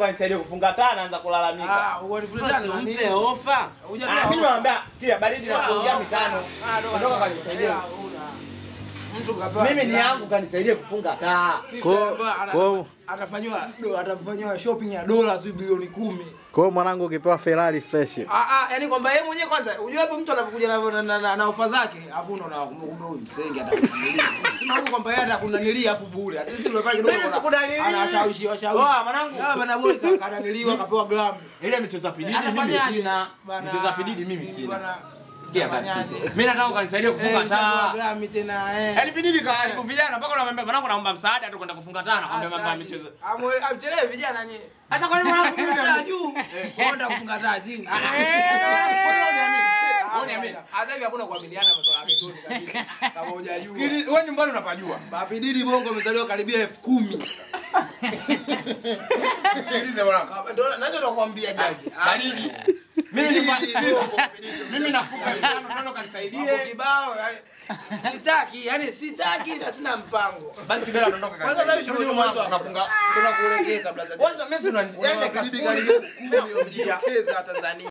kanisaidie kufunga taa naanza kulalamika. Ah, walifundana nani? Mpe ofa. Hujatoa Ah, mimi ofa. namwambia sikia baridi na kuongea mitano. Ah, doa, Ondoka doa. kanisaidie. Ah, huna. Mtu kapewa Mimi ni fulana. yangu kanisaidie kufunga taa. Sisi Kwa- hapa ana- kwa- atafanywa do- atafanywa shopping ya dola sio bilioni kumi. Kwa hiyo mwanangu ukipewa Ferrari fresh. Ah ah, yani kwamba yeye mwenyewe kwanza, unajua hapo mtu anapokuja na na, na, na, na ofa zake, afu unaona kumbe kumbe huyu msenge atakununulia. Sema huyu kwamba yeye atakunanilia afu bure. At least yule pale kidogo Mimi ana- sikudalili. Anashawishi washawishi. Oa, mwanangu. Ah bana boy ka- kananiliwa kapewa gramu. Ile michezo ya pididi mimi Atafanyaje? sina. Bana- Michezo ya pididi mimi Bana- sina. Sikia basi. Atafanyaje? Mimi nataka ukanisaidie Eh, kufunga ushapewa taa. gramu tena eh. Yaani pididi kali kuvijana mpaka unamwambia mwanangu naomba msaada tu kwenda kufunga taa na kwambia mambo ya michezo. Amwe- Amchelewe vijana nyie. Hata kwa nini mwanangu Kufunga taa mimi juu. Kwenda kufunga taa chini. uniamini? Hata hivi hakuna kuaminiana masuala ya kituni kabisa. Kama hujajua. wewe nyumbani unapajua. Mapididi bongo amezaliwa karibia elfu kumi. Sikilize mwanangu. Kama- Ndio nacho nakwambia jaji. Baridi. Mimi nipa Mimi nakupa mitano ndio Mambo kanisaidie. kibao yani sitaki, yani sitaki na sina mpango. Basi kidela ondoka Kwanza sasa hivi Rudi shughuli mwanangu, mwanzo tunafunga. tunakuelekeza blaza. Kwanza mimi si unani. Yaani Yaani dakika kafidi kumi karibia kumi unajielekeza Tanzania.